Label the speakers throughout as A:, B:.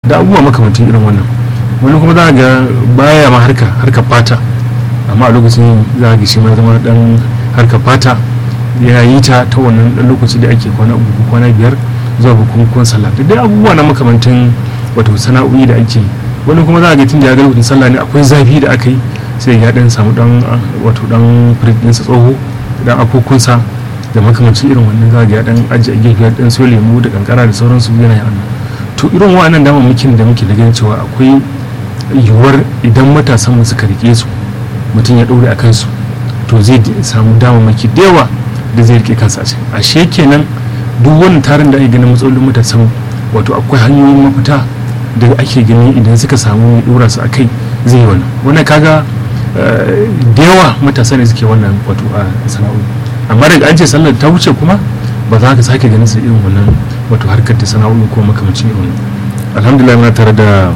A: da abubuwa makamantan irin wannan wani kuma za ga baya ma harka harka fata amma a lokacin za ga shi ma zama dan harka fata ya yi ta ta wannan dan lokaci da ake kwana uku ko kwana biyar zuwa bukukuwan sallah da dai abubuwa na makamantan wato sana'o'i da ake wani kuma za ga tun da ya ga lokacin sallah ne akwai zafi da aka yi sai ya dan samu dan wato dan firit ɗinsa tsoho dan akokunsa da makamancin irin wannan za ga ya dan ajiye a gefe ya dan so lemu da kankara da sauransu yana yi to irin wa'annan damammakin da muke da ganin cewa akwai yiwuwar idan matasan mu suka rike su mutum ya ɗaure a kansu to zai samu damammaki da yawa da zai rike kansa a cikin ashe kenan duk wani tarin da ake ganin matsalolin matasan wato akwai hanyoyin mafita da ake gani idan suka samu mai ɗora su a kai zai yi wannan wannan kaga da yawa matasa ne suke wannan wato a sana'o'i amma daga an ce sallar ta wuce kuma ba za ka sake ganin su irin wannan wato harkar ta sana'o'i ko makamancin irin wannan alhamdulillah muna tare da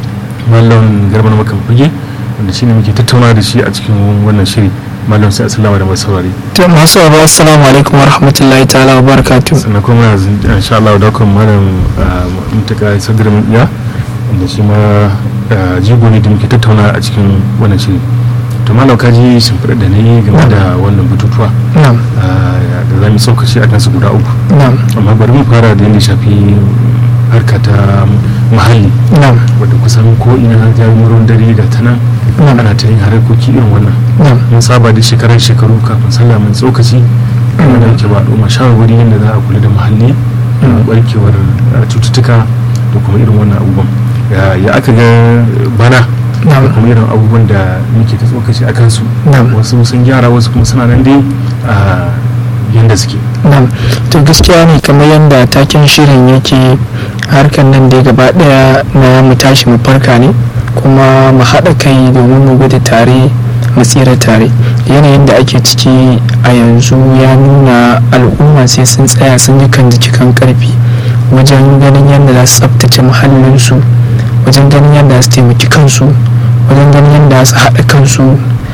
A: mallam garba na makamfage wanda shine muke tattauna da shi a cikin wannan shiri mallam sai assalamu da masu saurari
B: to masu sauraro assalamu alaikum wa rahmatullahi ta'ala wa barakatuh
A: sannan kuma yanzu insha Allah da kuma malam mutaka sadar mun iya wanda shi ma jigo ne da muke tattauna a cikin wannan shiri to malam ka ji shimfiɗa da na yi game da wannan bututuwa
B: na'am
A: da za mu saukaci a kansu guda uku
B: na'am
A: amma bari mu fara da yadda shafi harka ta muhalli
B: na'am
A: wadda kusan ko ina ta yi ruwan dare ga ta nan
B: Na'am.
A: ana ta yin harkoki irin wannan
B: na'am
A: mun saba da shekarar shekaru kafin sallah mun tsokaci wanda yake ba al'umma shawarwari yadda za a kula da muhalli da barkewar uh, cututtuka da kuma irin wannan abubuwan Ya- ya aka ga bana da
B: na'am
A: kuma irin abubuwan da muke ta tsokaci a kansu
B: Na'am.
A: wasu sun gyara wasu kuma suna nan dai a yadda suke
B: na'am to gaskiya ne kamar yadda taken shirin yake harkar nan dai gaba daya na mu tashi mu farka ne kuma mu haɗa kai domin mu gudu tare mu tsira tare yanayin da ake ciki a yanzu ya nuna al'umma sai sun tsaya sun yi kan jiki kan karfi wajen ganin yadda za su tsabtace muhallinsu wajen ganin yadda za su taimaki kansu wajen ganin yadda za su haɗa kansu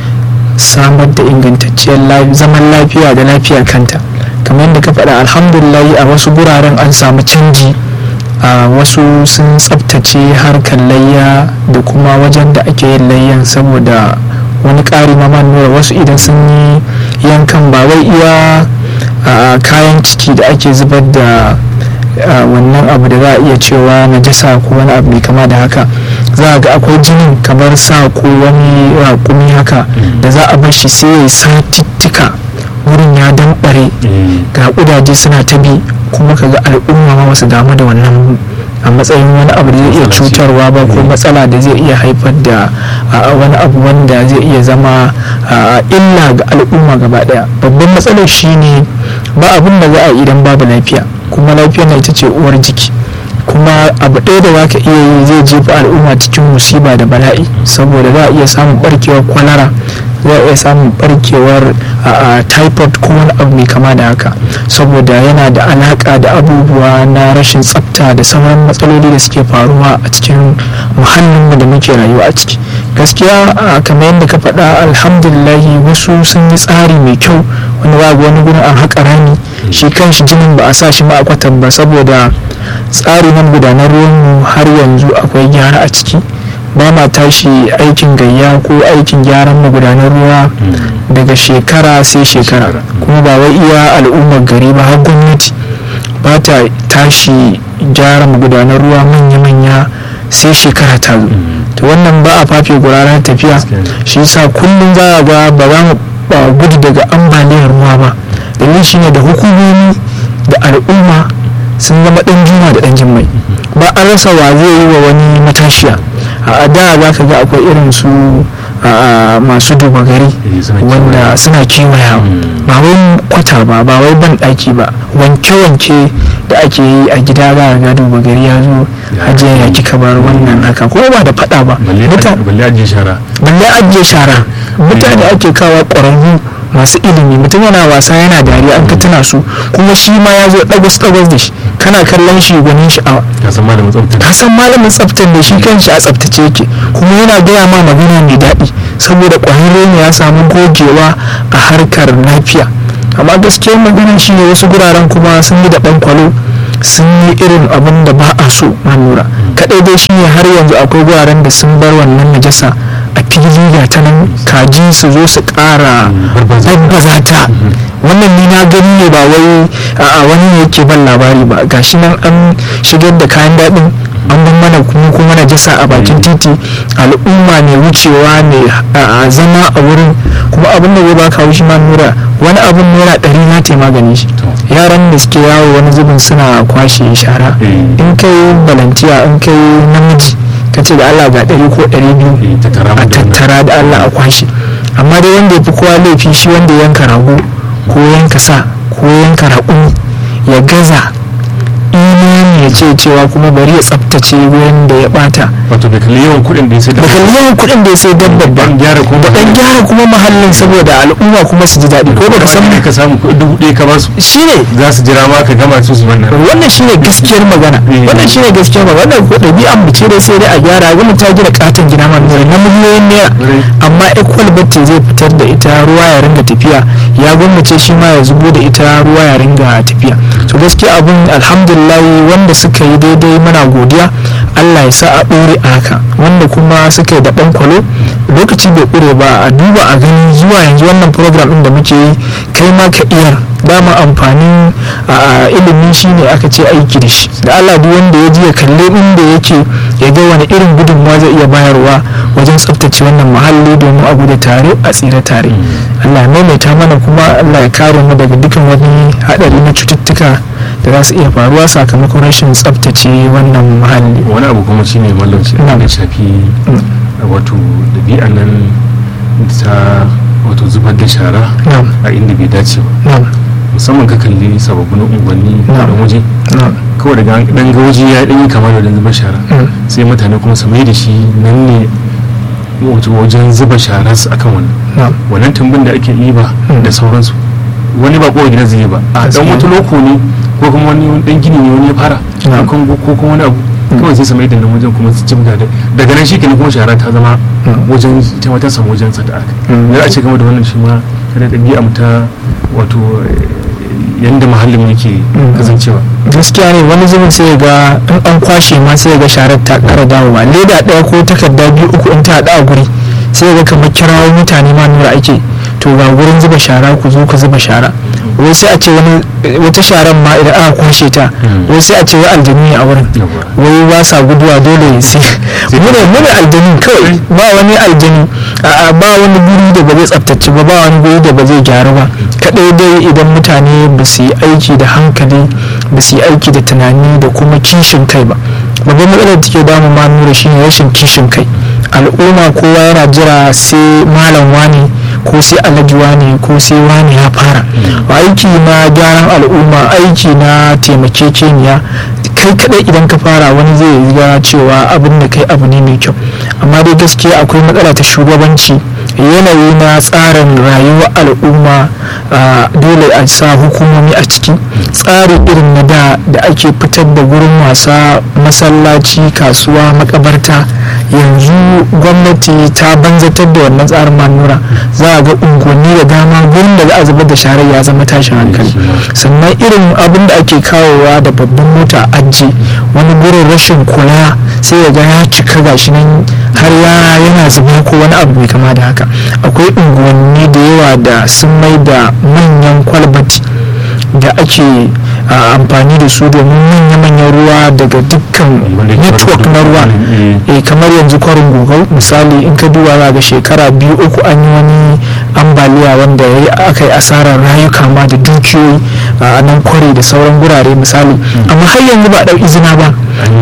B: samar da ingantacciyar lafi- zaman lafiya da lafiyar kanta kamar yadda ka faɗa alhamdulillahi a wasu guraren an samu canji a wasu sun tsabtace harkar layya da kuma wajen da ake yin layyan saboda wani ƙari ma man nura wasu idan sun yi yankan ba wai iya a, kayan ciki da ake zubar da a, wannan abu da za a iya cewa najasa ko wani abu mai kama da haka za a ga akwai jinin kamar sa ko wani raƙumi haka da za a bar shi sai ya yi satittika wurin ya damɓare ga ƙudaje suna ta bi kuma kaga al'umma ma wasu damu da wannan a matsayin wani abu da zai iya
A: Matsala ce.
B: cutarwa ba ko
A: Mm.
B: matsala da zai iya haifar da a, wani abu wanda zai iya zama a, illa ga al'umma gaba daya babban matsalar shine ba abin da za a yi idan babu lafiya kuma lafiyar na ita ce uwar jiki kuma abu ɗaya da zaka iya yi zai jefa al'umma cikin musiba da bala'i saboda za a iya samun barkewar kwalara za a iya samun barkewar a, a, typhoid ko wani abu mai kama da haka saboda yana da alaka da abubuwa na rashin tsafta da sauran matsaloli da suke faruwa a cikin muhallinmu da muke rayuwa a ciki gaskiya a, kamar yadda ka faɗa alhamdulillahi wasu sun yi tsari mai kyau wani babu wani gurin an haƙa rami shi kanshi jinin ba a sa shi ma a kwatan ba saboda tsari na gudanar ruwanmu har yanzu akwai gyara a ciki ba ma tashi aikin gayya ko aikin gyaran magudanar ruwa daga shekara sai shekara kuma ba wai iya al'ummar gari ba har gwamnati ba ta tashi gyara magudanar ruwa manya-manya sai shekara ta zo to wannan ba a fafe guraren tafiya shi yasa kullum za a ga ba za mu ba gudu daga ambaliyar ruwa ba dalilin shine da hukumomi da al'umma sun zama ɗan juma da ɗan jimmai ba a rasa wa zai yi wa wani matashiya a da za ka ga akwai irin su a, masu duba gari
A: Eh, suna
B: wanda
A: kewaya.
B: suna kewaya
A: Mm.
B: ba wai kwata ba ba wai ban ɗaki ba wanke-wanke da ake yi a gida za a ga duba gari ya zo
A: Ya.
B: hajiya ya kika bar wannan haka ko ba da faɗa ba
A: balle
B: Muta-
A: balle ajiye shara
B: balle ajiye shara mutane ake kawo ƙwararru masu ilimi mutum yana wasa yana dariya an ka tuna su kuma shi ma ya zo ɗagwas ɗagwas da shi kana kallon shi gwanin sha'awa
A: ka san malamin tsafta
B: ka san malamin tsaftar da shi kanshi a tsaftace yake kuma yana gaya ma magana mai daɗi saboda ƙwararre ne ya samu gogewa a harkar lafiya amma gaskiyar magana shi ne wasu guraren kuma sun yi da ɗan kwalo sun yi irin abin da ba a so ma lura kaɗai dai shine har yanzu akwai wuraren da sun bar wannan najasa a fili ga ta nan kaji su zo su ƙara babbaza ta wannan ni na gani ne ba wai a wani ne yake ban labari ba gashi nan an shigar da kayan daɗin an ban mana kuma kuma najasa a bakin titi al'umma ne wucewa ne a zama a wurin kuma abin da zai baka haushi ma nura wani abin naira ɗari na ta magani shi yaran da suke yawo wani zubin suna kwashe shara in kai balantiya in kai namiji ka ce da Allah ga ɗari ko ɗari biyu a tattara da Allah a kwashe amma dai wanda ya fi kowa laifi shi wanda yanka rago ko yanka sa ko yanka raƙumi ya gaza imani ya ce cewa kuma bari ya tsaftace wurin da ya bata
A: wato da kalli yawan kuɗin da ya sai
B: da kalli yawan kuɗin da ya sai dabbar ba
A: dan gyara kuma
B: da dan gyara kuma mahallin saboda al'umma kuma su ji daɗi ko baka san
A: ka samu kuɗi dubu ɗaya ka basu
B: shine
A: za su jira ma ka gama su su wannan
B: wannan shine gaskiyar magana wannan shine gaskiyar magana wannan ko ɗabi'an mu ce dai sai dai a gyara ga ta gina katon gina ma na miliyoyin naira amma equal batti zai fitar da ita ruwa ya ringa tafiya ya gwamnace shi ma ya zubo da ita ruwa ya ringa tafiya to gaskiya abun alhamdulillah wanda suka yi daidai muna godiya Allah ya sa a ɗore a haka wanda kuma suka yi da ɗan kwalo lokaci bai ƙure ba a duba a gani zuwa yanzu wannan program ɗin da muke yi kai ma ka iya dama amfanin ilimi shine aka ce aiki da shi da Allah duk wanda ya ji ya kalle inda yake ya ga wani irin gudunmawa zai iya bayarwa wajen tsaftace wannan muhalli domin a gudu tare a tsira tare Allah ya maimaita mana kuma Allah ya kare mu daga dukkan wani haɗari na cututtuka da za su iya faruwa sakamakon rashin tsaftace wannan muhalli
A: wani abu kuma shine mallam shi da shafi wato ɗabi'an nan ta wato zubar da shara a inda bai dace ba musamman ka kalli sababbin unguwanni da waje kawai daga dan gawaji ya ɗanyi kamar da zubar shara sai mutane kuma su mai da shi nan ne wajen zuba shara su akan wannan wannan tumbin da ake yi ba da sauransu wani ba kowa gida zai ba a dan wata loko ne ko kuma wani dan gini ne wani ya fara ko kuma wani abu kawai sai samai da nan wajen kuma su cimga da daga nan shikenan kuma shara ta zama wajen ita ta samu wajen sa da aka ya a ce game da wannan shi ma kada ɗabi'a mu ta wato yanda muhallin yake kasancewa
B: gaskiya ne wani zubin sai ga in an kwashe ma sai ga sharar ta ƙara dawowa leda ɗaya ko takarda biyu uku in ta haɗa a guri sai ga kamar kirawo mutane ma nura ake to ga gurin zuba shara ku zo ku zuba shara wai sai a ce wani wata sharan ma idan aka kwashe ta wai sai a ce wai aljanu ne a wurin wai ba sa guduwa dole sai mune mune aljanu kawai ba wani aljanu ba wani guri da ba zai tsaftace ba ba wani guri da ba zai gyaru ba kadai dai idan mutane ba su yi aiki da hankali ba su yi aiki da tunani da kuma kishin kai ba babban matsalar da take damu ma nura shine rashin kishin kai al'umma kowa yana jira sai malam wani ko sai alhaji wani ko sai wani ya fara aiki na gyaran al'umma aiki na taimakekeniya kai kadai idan ka fara wani zai ga cewa abin da kai abu ne mai kyau amma dai gaskiya akwai matsala ta shugabanci yanayi na tsarin rayuwar al'umma dole a sa hukumomi a ciki tsari irin na da da ake fitar da gurin wasa masallaci kasuwa makabarta yanzu gwamnati ta banzatar da wannan tsarin manura za a ga unguwanni da dama gurin da za a zubar da sharar ya zama tashin hankali sannan irin abin da ake kawowa da babban mota aji wani gurin rashin kula sai ya ga ya cika gashi nan har ya yana zuba ko wani abu mai kama da haka akwai unguwanni da yawa da sun mai da manyan kwalbati da ake amfani da su domin manya-manyan ruwa daga dukkan network na ruwa e kamar yanzu kwarin gogau misali in ka duba za ga shekara biyu uku an yi wani ambaliya wanda ya yi aka yi asarar rayuka ma da dukiyoyi a nan kwari da sauran gurare misali amma har yanzu ba ɗau izina ba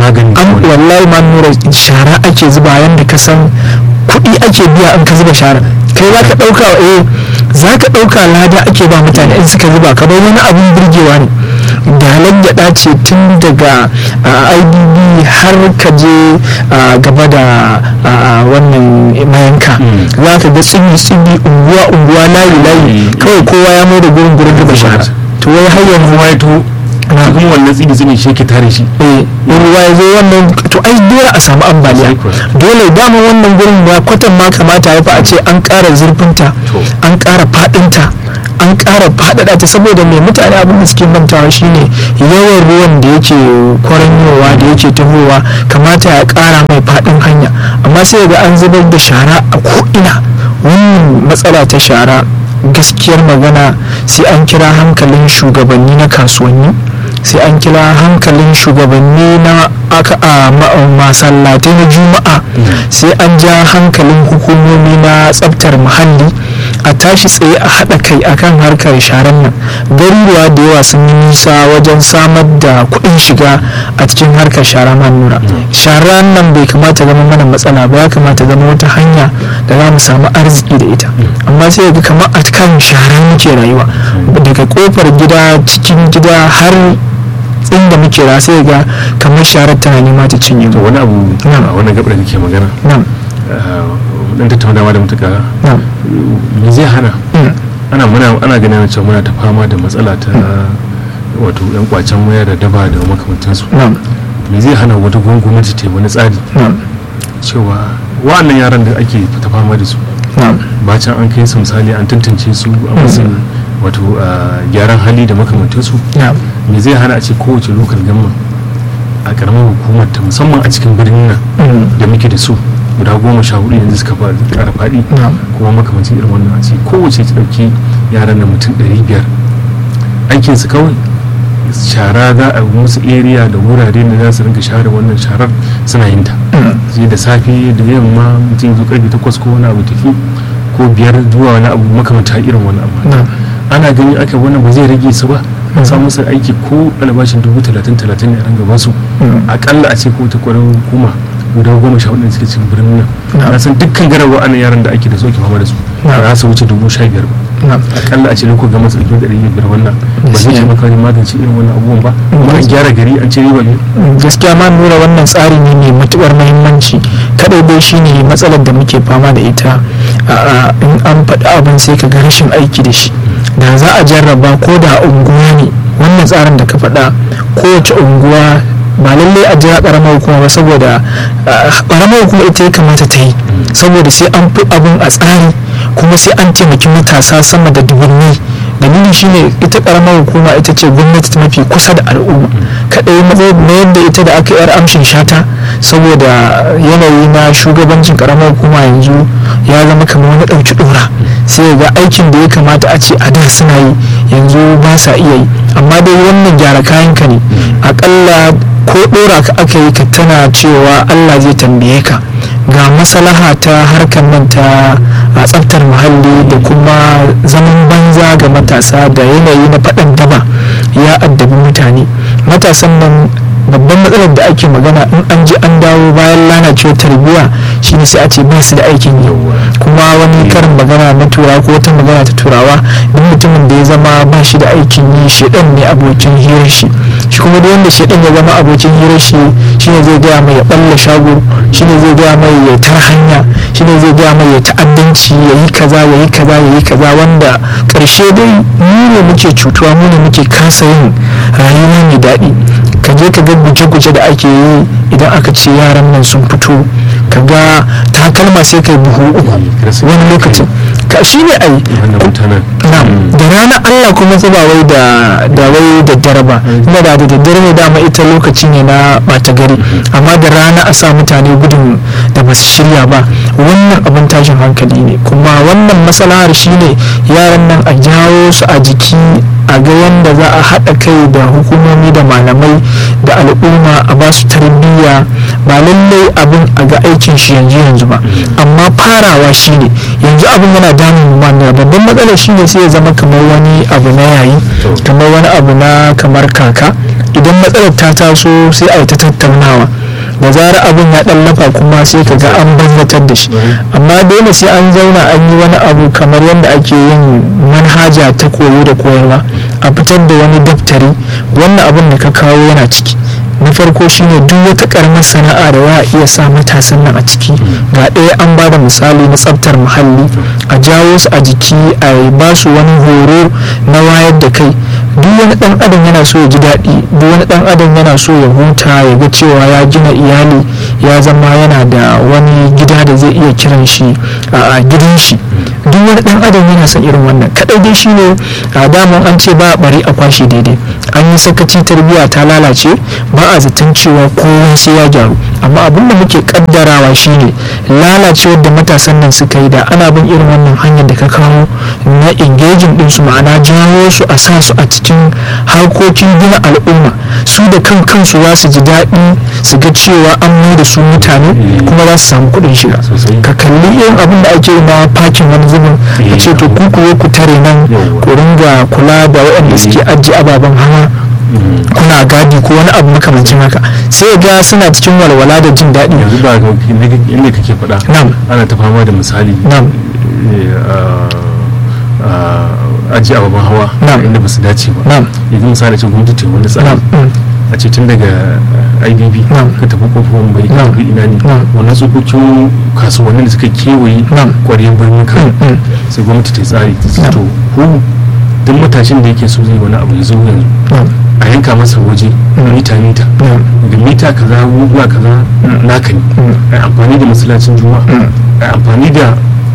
B: an wallahi ma nura shara ake zuba yadda ka san kuɗi ake biya in ka zuba shara kai za ka ɗauka eh za ka ɗauka lada ake ba mutane in suka zuba kamar wani abin burgewa ne dalar gyaɗa ce tun daga ibb har ka je gaba da wannan mayanka za ka ga tsigi-tsigi unguwa-unguwa layi-layi kawai kowa ya mai da gurin gurin zuba shara to wai har yanzu
A: waito kuma wannan tsigi tsigi shi ke tare shi
B: eh ruwa ya zo wannan to ai dole a samu ambaliya dole dama wannan gurin ya kwatan ma kamata ya fa a ce an ƙara zurfinta an ƙara faɗinta an ƙara faɗaɗa ta saboda mai mutane abin da suke mantawa shine yawan ruwan da yake kwaranyowa da yake tahowa kamata ya ƙara mai faɗin hanya amma sai ga an zubar da shara a ko'ina wannan matsala ta shara gaskiyar magana sai an kira hankalin shugabanni na kasuwanni sai an kira hankalin shugabanni na aka a masallatai na juma'a sai an ja hankalin hukumomi na tsabtar muhalli a tashi tsaye a haɗa kai akan harkar sharan nan garuruwa da yawa sun yi nisa wajen samar da kuɗin shiga a cikin harkar shara nura shara nan bai kamata zama mana matsala ba ya kamata zama wata hanya da za mu samu arziki da ita amma sai ga kamar a kan shara muke rayuwa daga kofar gida cikin gida har inda muke ra sai ga kamar sharar tana nema ta cinye
A: to wani abu a wannan gabar da kake magana dan tattaunawa da mutuka me zai hana ana muna ana ganin cewa muna ta fama da matsala ta wato yan kwacen waya da daba da makamantansu me zai hana wata gwamnati ta wani tsari cewa wa'annan yaran da ake ta fama da su bacin an kai su misali an tantance su a matsayin wato gyaran hali da makamantansu me zai hana a ce kowace lokal gama a karamar hukumar ta musamman a cikin birnin nan da muke da su guda goma sha hudu yanzu suka kara faɗi kuma makamancin irin wannan a ce kowace ta ɗauki yaran da mutum ɗari biyar aikinsu kawai shara za a musu area da wurare da za su rinka share wannan sharar suna yin ta sai da safe da yamma mutum zo karfe takwas ko wani abu tafi ko biyar zuwa wani abu makamanta irin wani abu ana gani aka wannan ba zai rage su ba an samu musu aiki ko albashin dubu talatin talatin ne a ranga basu akalla a ce ko ta kwarar hukuma guda goma sha hudu suke cikin birnin nan na san dukkan garawa ana yaran da ake da soke fama da su ba su wuce dubu sha biyar ba akalla a ce lokacin ga masu ɗauki ɗari biyar wannan ba zai taimaka wajen magance irin wannan abubuwan ba kuma an gyara gari an ce riba biyu
B: gaskiya ma nura wannan tsari ne mai matuƙar muhimmanci kadai dai shine matsalar da muke fama da ita in an faɗi abin sai ka ga rashin aiki da shi da za a jarraba ko da unguwa ne wannan tsarin da ka faɗa kowace unguwa ba lallai a jira karamar hukuma ba saboda karamar hukuma ita ya kamata ta yi saboda sai an fi abin a tsari kuma sai an taimaki matasa sama da dubunni dalili shine ita karamar hukuma ita ce gwamnati ta mafi kusa da al'umma kadai na yadda ita da aka yar amshin shata saboda yanayi na shugabancin karamar hukuma yanzu ya zama kamar wani ɗauki ɗora sai ga aikin da ya kamata a ce a da suna yi yanzu ba sa iya yi amma dai wannan gyara kayanka ne akalla ko ɗora ka aka yi ka tana cewa allah zai tambaye ka ga maslaha ta harkar nan ta a tsaftar muhalli da kuma zaman banza ga matasa da yanayi na faɗan daba ya addabi mutane matasan nan babban matsalar da ake magana in an ji an dawo bayan lalacewar tarbiyya shine sai a ce ba su da aikin yi kuma wani karin magana na turawa ko wata magana ta turawa duk mutumin da ya zama ba shi da aikin yi shedan ne abokin hirar shi shi kuma duk wanda shedan ya zama abokin hirar shi shine zai gaya mai ya balla shago shine zai gaya mai ya tar hanya shine zai gaya mai ya ta'addanci ya yi kaza ya yi kaza ya yi kaza wanda karshe dai mu ne muke cutuwa mu ne muke kasa yin rayuwa mai daɗi ka je ka ga guje-guje da ake yi idan aka ce yaran nan sun fito ka ga takalma sai kai buhu uku wani lokacin ka shi ne ai da rana allah kuma zuba wai da da wai da dare ba ina da da daddare ne dama ita lokaci ne na bata gari amma da rana a sa mutane gudun da ba su shirya ba wannan abin tashin hankali ne kuma wannan masalahar shine yaran nan a jawo su a jiki a ga yadda za a haɗa kai da hukumomi da malamai da al'umma a ba su tarbiyya ba lallai abin a ga aikin shi yanzu yanzu ba amma farawa shine yanzu abin yana damun mana babban matsalar shine sai ya zama kamar wani abu na yayi kamar wani abu na kamar kaka idan matsalar ta taso sai a yi ta tattaunawa da zarar abin ya dan lafa kuma sai ka ga an banzatar da shi amma dole sai an zauna an yi wani abu kamar yadda ake yin manhaja ta koyo da koyarwa a fitar da wani daftari wannan abin da ka kawo yana ciki na farko shine duk wata karamar sana'a da za a iya sa matasan nan a ciki ga ɗaya an ba da misali na tsaftar muhalli a jawo su a jiki a ba su wani horo na wayar da kai duk wani ɗan adam yana so ya ji daɗi duk wani ɗan adam yana so ya huta ya ga cewa ya gina iyali ya zama yana da wani gida da zai iya kiran shi a gidan shi duk wani dan adam yana son irin wannan kadai dai shine a daman an ce ba a bari a kwashe daidai an yi sakaci tarbiyya ta lalace ba a zaton cewa kowa sai ya gyaru amma abin da muke kaddarawa shine lalacewar da matasan nan suka yi da ana bin irin wannan hanyar da ka kawo na engaging din su ma'ana jawo su a sa su a cikin harkokin gina al'umma su da kan kansu za su ji daɗi su ga cewa an mai da su mutane kuma za su samu kuɗin shiga ka kalli irin abin da ake na fakin wani zubin a ce to ku ku ku tare nan ku ringa kula da waɗanda suke ajiye ababen hawa kuna gadi ko wani abu makamancin haka sai ga suna cikin walwala da jin daɗi
A: yanzu ba inda kake faɗa ana ta fama da misali aji ababen hawa inda ba su dace ba yanzu misali ce gwamnati ta wani tsari a ce tun daga ibb ka tafi kofofin bai ka tafi ina ne wannan tsokokin kasuwannin da suka kewaye kwariyar birnin kan sai gwamnati ta tsari ta to ku duk matashin da yake so zai wani abu ya zo yanzu a yanka masa waje mita mita daga mita kaza zuwa kaza naka ne a amfani da masallacin juma'a a amfani da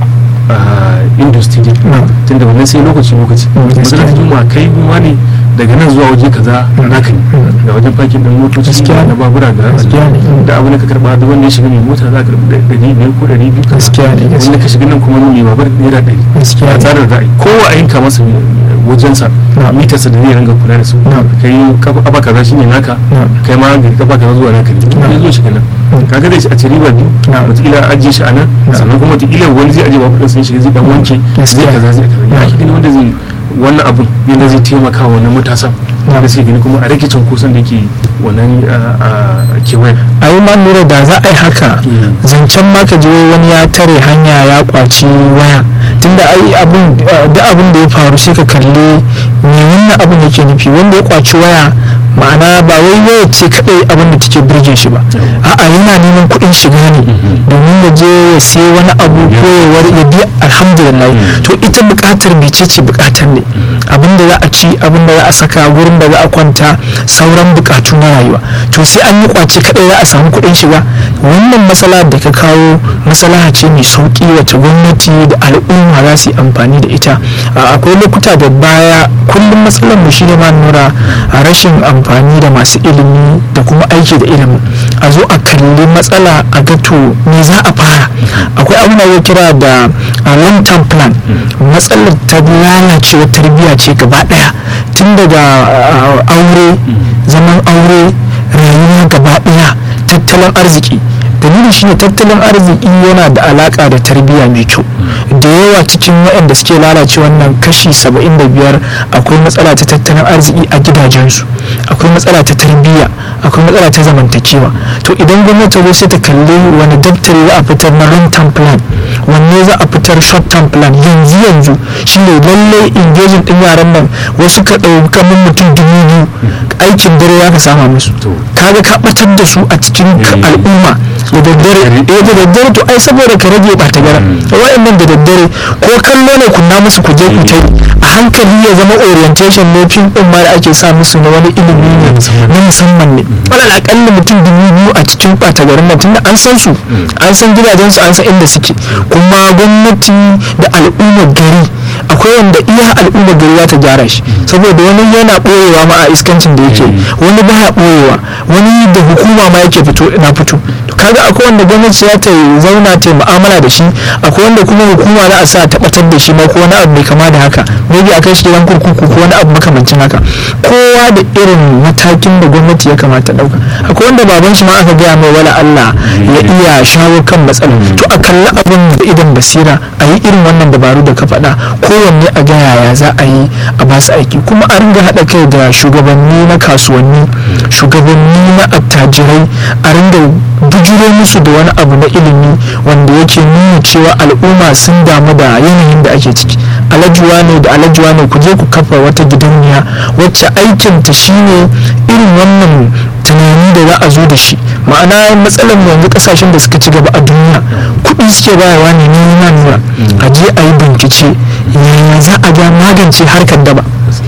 A: industry tun da wannan sai lokaci lokaci masallacin juma'a kai ma ne daga nan zuwa waje kaza naka ne da wajen fakin din motoci na babura da da abu da ka karba da wanda ya shiga mai mota za ka karbi ɗari biyar ko ɗari biyu wanda ka shiga nan kuma mai babar naira ɗari a tsarin ra'ayi kowa a yanka masa wajensa mitarsa da zai ringa kula da su kai kafa kaza shine naka kai ma gari kafa kaza zuwa naka ne ya zo shiga nan kaga dai a ci riba biyu wataƙila ajiye shi a nan sannan kuma wataƙila wani zai ajiye babur sun shiga zai dan wanke zai kaza zai kaza ya kike wanda zai wannan abin yadda zai taimaka wa wannan matasan da sai gani kuma a rage cunkoson da ke wannan kewayen
B: a yi ma lura da za a yi haka zancen ma ka je wani ya tare hanya ya kwaci waya tunda ai abin da abin da ya faru sai ka kalli me wannan abin yake nufi wanda ya kwaci waya ma'ana ba wai waya ce kadai abin da take birge shi ba a'a yana neman kuɗin shiga ne domin ya je ya sai wani abu ko ya wari ya biya alhamdulillah to ita buƙatar mece ce buƙatar ne abin da za a ci abin da za a saka gurin da za a kwanta sauran buƙatu na rayuwa to sai an yi kwace kadai za a samu kuɗin shiga wannan matsala da ka kawo matsala ce mai sauki wacce gwamnati da al'umma za su yi amfani da ita akwai lokuta da baya kullum matsalar mu shine ma nura a rashin amfani da masu ilimi da kuma aiki da ilimin a zo a kalli matsala a ga to me za a fara akwai abin da ya kira da long term plan matsalar ta lalacewa tarbiyya ce gaba daya tun daga aure zaman aure rayuwa gaba daya tattalin arziki dalili shine tattalin arziki yana da alaka da tarbiyya mai kyau da yawa cikin waɗanda suke lalace wannan kashi 75 akwai matsala ta tattalin arziki a gidajensu akwai matsala ta tarbiyya akwai matsala ta zamantakewa to idan gwamnati zo sai ta kalli wani daftari za a fitar na long term plan wanne za a fitar short term plan yanzu yanzu shine lallai engaging din yaran nan wasu ka ɗauka min mutum dubu biyu aikin dare ya ka sama musu kaga ka batar da su a cikin al'umma da daddare eh da daddare to ai saboda ka rage ɓata gara wayannan da daddare ko kallo ne kunna musu ku je ku tai a hankali ya zama orientation ne fim din ma da ake sa musu na wani ilimi ne na musamman ne wala akalla mutum dubu biyu a cikin ɓata garin nan tunda an san su an san gidajensu an san inda suke kuma gwamnati da al'ummar gari akwai wanda iya al'ummar gari za ta gyara shi saboda wani yana ɓoyewa ma a iskancin da yake wani baya ɓoyewa wani da hukuma ma yake fito na fito kaga akwai wanda gwamnati za ta zauna ta mu'amala da shi akwai wanda kuma hukuma za a sa tabbatar da shi ma ko wani abu mai kama da haka maybe a kai shi gidan kurkuku ko wani abu makamancin haka kowa da irin matakin da gwamnati ya kamata ɗauka akwai wanda baban shi ma aka gaya mai wala Allah ya iya shawo kan matsalar to a kalli abin da idan basira a yi irin wannan dabaru da ka faɗa kowanne a ga yaya za a yi a ba su aiki kuma a ringa haɗa kai da shugabanni na kasuwanni shugabanni na attajirai a ringa bujuro musu da wani abu na ilimi wanda yake nuna cewa al'umma sun damu da yanayin da ake ciki alajuwa ne da alajuwa ne ku je ku kafa wata gidauniya wacce aikinta shine irin wannan tunani da za a zo da shi ma'ana matsalar yanzu kasashen da suka ci gaba a duniya kuɗi suke bayarwa ne nuna nuna a je a yi bincike yaya za a ga magance harkar daba ka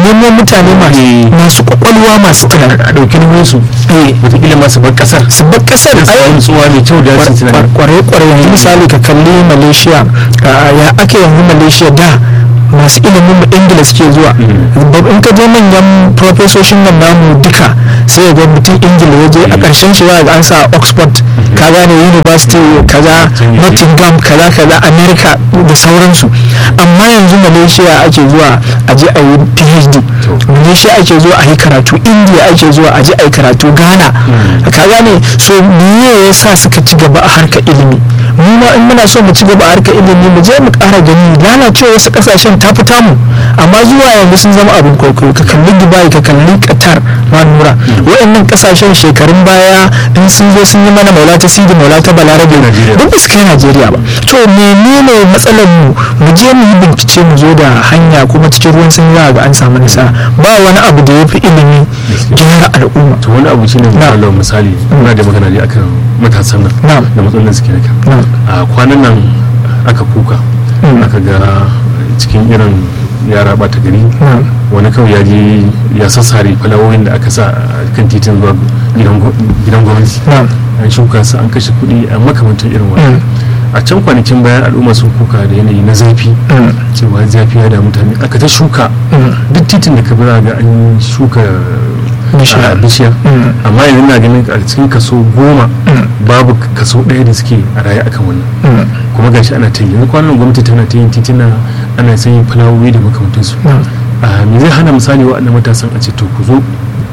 B: nemo mutane masu masu kwakwalwa masu tunani
A: a ɗauki nauyin su wataƙila masu bar ƙasar
B: su bar kasar
A: da samun tsuwa mai kyau da su tunani
B: kwarai kwarai yanzu misali ka kalli malaysia ah, ya ake yanzu malaysia da masu ilimin mu ingila suke zuwa Bab- in ka je manyan profesoshin nan namu duka sai ga mutum ingila ya je a ƙarshen shi za ga an sa oxford ka gane university kaza nottingham kaza kaza america da sauransu amma yanzu malaysia ake zuwa a je a yi phd malaysia ake zuwa a yi karatu india ake zuwa a je a yi karatu ghana ka gane so me ya sa suka ci gaba a harkar ilimi mu ma in muna so mu ci gaba a harkar ilimi mu je mu ƙara gani lalacewa wasu ƙasashen ta fita mu amma zuwa yanzu sun zama abin kwaikwayo ka kalli dubai ka kalli qatar ma nura waɗannan ƙasashen shekarun baya in sun zo sun yi mana maula ta sidi maula ta balarabe
A: Najeriya.
B: duk ba su kai najeriya ba to menene matsalar mu mu je mu yi bincike mu zo da hanya kuma cikin ruwan sun za ga an samu nasara ba wani abu da ya fi ilimi gyara al'umma
A: to wani abu shine
B: Na.
A: misalin misali muna da magana ne akan matasan nan
B: Na.
A: da matsalolin suke da kan
B: Na.
A: a kwanan nan aka kuka
B: Mm.
A: aka ga cikin irin yara bata gari
B: Na.
A: wani kawai ya je ya sassare falawoyin da aka sa a kan titin zuwa gidan gwa- gidan gwamnati
B: Na.
A: an shuka su an kashe kuɗi a makamantar irin wani
B: Mm.
A: a can kwanakin bayan al'umma sun kuka da yanayi na zafi
B: Mm.
A: cewa zafi ya da mutane aka ta shuka
B: Mm.
A: duk titin da ka bi za ga an shuka
B: Bishiya.
A: a bishiya
B: Mm.
A: amma yanzu na ganin a cikin kaso goma
B: Mm.
A: babu kaso ɗaya da suke a raye akan wannan
B: Mm.
A: kuma gashi ana ta yi yanzu kwanan gwamnati tana ta yin titina ana sanya fulawoyi da makamantansu
B: Mm.
A: a me zai hana misali waɗannan matasan a ce to ku zo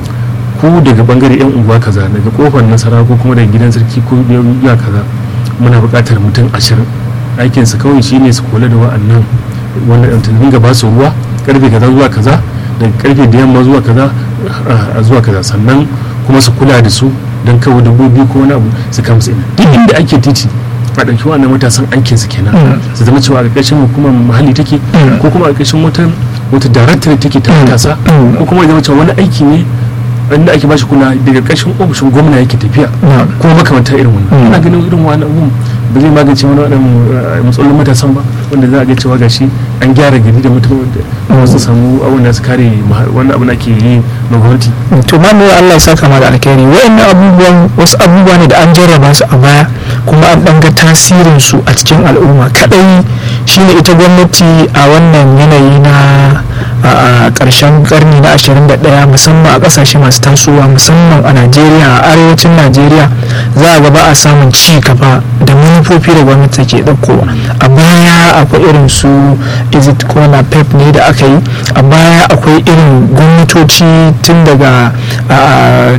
A: ku daga bangare yan unguwa kaza daga kofar nasara ko kuma daga gidan sarki ko ya kaza muna buƙatar mutum ashirin aikinsu kawai shine su kula da wa'annan wanda ta dinga ba su ruwa karfe kaza zuwa kaza daga karfe da yamma zuwa kaza a- a zuwa kaza sannan kuma su kula da su don kawo dabbobi ko wani abu su kama ina duk inda ake titi a ɗauki wannan matasan aikin su kenan
B: Mm.
A: su zama cewa a ƙarƙashin hukumar muhalli take
B: Mm.
A: ko kuma a ƙarƙashin wata wata daraktar take ta
B: Mm.
A: matasa
B: Mm.
A: ko kuma ya zama cewa wani aiki ne wanda ake bashi kula daga ƙarshen ofishin gwamna yake tafiya
B: Na.
A: kuma makamantar irin wannan
B: Mm.
A: ina ganin irin wani abun ba zai magance wani waɗannan uh, matsalolin matasan ba wanda za a ga cewa gashi an gyara gari da mutum da wasu samu abun da su kare ma- wani abu da ake yi na gwamnati
B: to ma nuna Allah ya saka ma da alkhairi wayannan abubuwan wasu abubuwa ne da an jarraba su a baya kuma an ɗan ga tasirin su a cikin al'umma kadai shine ita gwamnati a wannan yanayi na a ƙarshen karni na 21 musamman a ƙasashe masu tasowa musamman a Najeriya a arewacin Najeriya za a ga ba a samun ci gaba da manufofi da gwamnati take ɗaukowa a baya akwai irin su izit kona pep ne da aka yi a baya akwai irin gwamnatoci tun daga a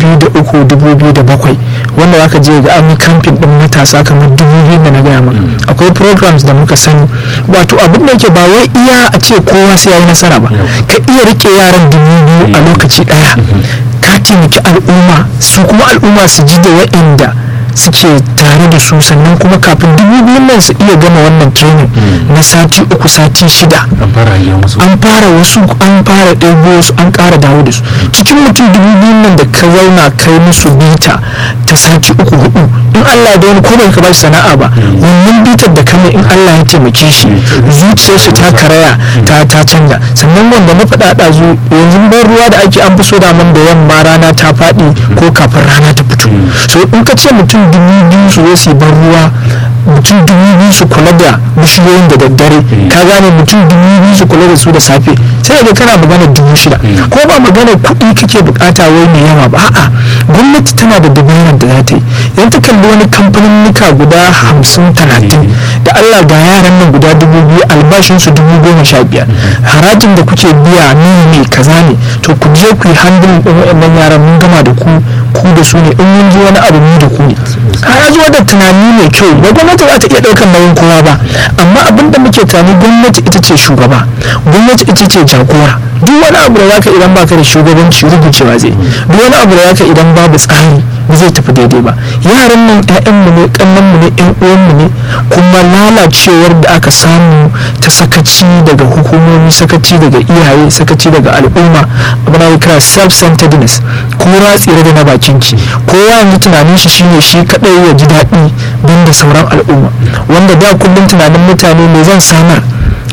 B: 2003-2007 wanda zaka je ga an yi kamfin din matasa kamar 2000 da na gaya maka akwai programs da muka sani wato abin da yake ba wai iya a ce kowa sai ya yi nasara ba ka iya rike yaran dubu biyu a lokaci daya ka taimaki al'umma su kuma al'umma su ji da wa'inda suke tare da su sannan kuma kafin dubu biyun nan su iya gama wannan training na sati uku sati shida
A: an fara hangen wasu
B: an fara wasu an fara ɗebo wasu an ƙara dawo da su cikin mutum dubu biyun nan da ka zauna kai musu bita ta sati uku hudu in Allah da wani ko bai ka ba shi sana'a ba wannan bitar da kame in Allah ya taimake shi zuciyar shi ta karaya ta ta canza sannan wanda na faɗa ɗazu yanzu ban ruwa da ake an fi so da man da yamma rana ta faɗi ko kafin rana ta fito so in ka ce mutum dubu biyu su zo su yi ban ruwa mutum dubu biyu su kula da bishiyoyin da daddare ka gane mutum dubu biyu su kula da su da safe sai ga kana magana dubu shida ko ba magana kuɗi kake bukata wai mai yawa ba a'a gwamnati tana da dabarar da za ta yi idan ta kalli wani kamfanin guda hamsin talatin da allah ga yaran nan guda dubu biyu albashinsu dubu goma sha biyar harajin da kuke biya ni ne kaza ne to ku je ku yi handling ɗin waɗannan yaran mun gama da ku ku da su ne in mun ji wani abu mu da ku ne ka zo da tunani mai kyau ba gwamnati za ta iya ɗaukar nauyin kowa ba amma abin da muke tunani gwamnati ita ce shugaba gwamnati ita ce jagora duk wani abu da zaka idan baka da shugabanci rubucewa zai duk wani abu da zaka idan babu tsari ba zai tafi daidai ba yaran nan ƴaƴanmu ne ƙannanmu ne ƴan uwanmu ne kuma lalacewar da aka samu ta sakaci daga hukumomi sakaci daga iyaye sakaci daga al'umma abu na kira self-centeredness ko ratsire da na bakin ki kowa yanzu tunanin shi shine shi kadai ya ji daɗi don da sauran al'umma wanda da kullum tunanin mutane me zan samar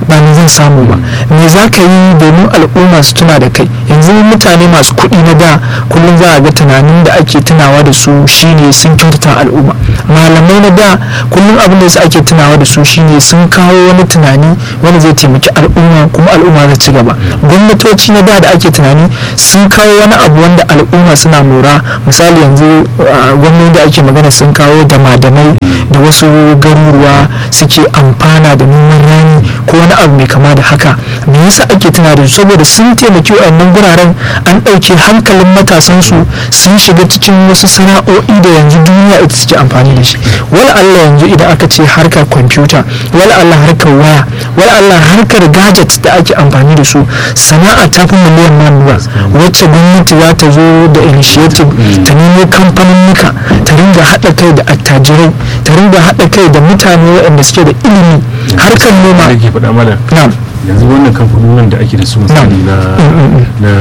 B: ba ni zan samu ba me za ka yi domin al'umma su tuna da kai yanzu mutane masu kuɗi na da kullum za a ga tunanin da ake tunawa da su shine sun kyautata al'umma malamai na da kullum abin da su ake tunawa da su shine sun kawo wani tunani wanda zai taimaki al'umma kuma al'umma za ci gaba gwamnatoci na da da ake tunani sun kawo wani abu wanda al'umma suna mora misali yanzu gwamnati da ake magana sun kawo damadamai da wasu garuruwa suke amfana da noman rani ko wani abu mai kama da haka me yasa ake tuna da su saboda sun taimaki wayannan guraren an ɗauke hankalin matasansu sun shiga cikin wasu sana'o'i da yanzu duniya ita suke amfani da shi wala Allah yanzu idan aka ce harkar kwamfuta wala Allah harkar waya wala Allah harkar gadget da ake amfani da su sana'a ta fi miliyan manuwa wacce gwamnati za ta zo da initiative ta nemo kamfaninnika ta ringa haɗa kai da attajirai ta ringa haɗa kai da mutane waɗanda suke da ilimi harkar noma
A: da ke faɗa mana yanzu wannan kamfanonin da ake da su misali na na